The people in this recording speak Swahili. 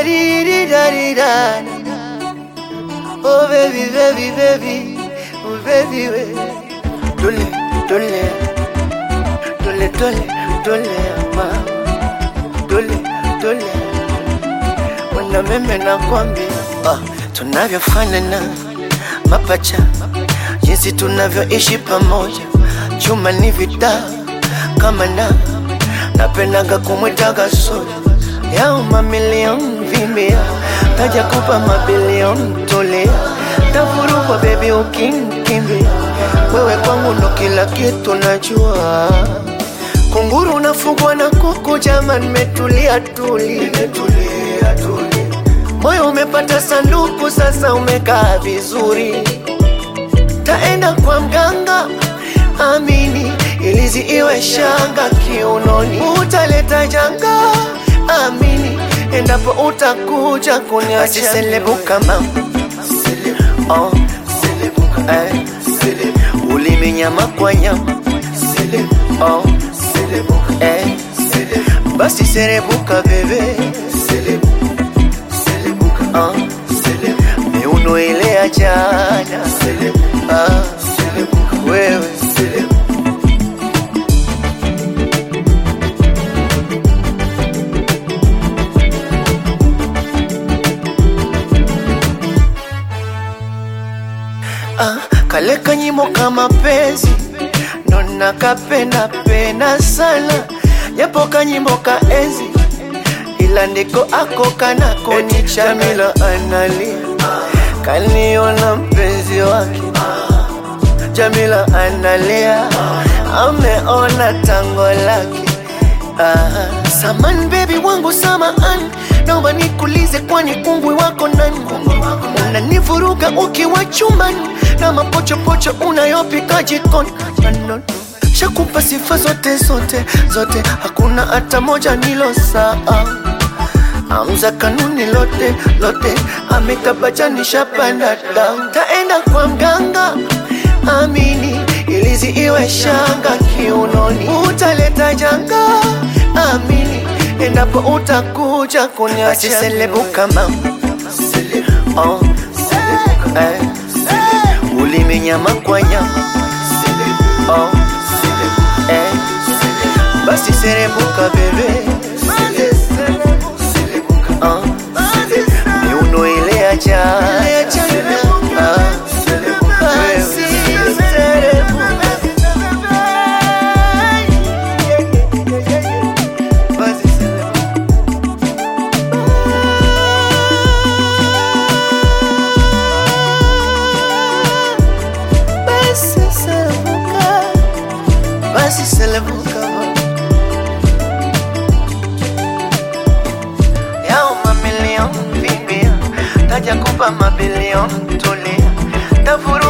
di di da di da. Oh baby, baby, baby, oh baby, we. Dole, dole, dole, dole, dole, mama. Dole, dole. Wana meme nakwambia, ah, tunavyofanana mapacha, jinsi tunavyoishi pamoja, chuma ni vita kama na napendaga kumwitaga soja yao mamilioni vimbia, taja kupa mabilioni tolea, tafurukwa bebi ukinkimbia, wewe kwangu ndo kila kitu najua. Kunguru unafugwa na kuku, jama nimetulia tuli, moyo umepata sanduku, sasa umekaa vizuri taenda kwa mganga amini, ilizi iwe shanga kiunoni, utaleta janga amini, endapo utakuja kuniacha selebuka mama oh. eh. ulimi nyama kwa nyama oh. eh. basi serebuka bebe oh. miuno ile ya jana ah. wewe ah, kale kanyimo kama penzi ndo nakapenda penda sana japo kanyimbo ka enzi ila ndiko ako kanako ni Jamila analia kaniona mpenzi wake Jamila analia ameona tango lake Ah, Saman baby wangu samaan, naomba nikulize, kwani kungwi wako nani? Unanivuruga ukiwa chumbani na mapochopocho unayopika jikoni. No, no, no. Shakupa sifa zote zote zote, hakuna hata moja nilo saa Amza kanuni lote lote, amekabajanisha panda down. Taenda kwa mganga amini, ilizi iwe shanga kiunoni, utaleta janga amini, endapo utakuja kuniacha selebuka mama oh. eh. ulimi nyama kwa nyama oh. eh. basi serebuka bebe oh. miuno ile ya jana ah. wewe. Basi serebuka. Basi selebuka, basi selebuka yao mamilioni vimbia, taja kupa mabilioni tulia, tafuru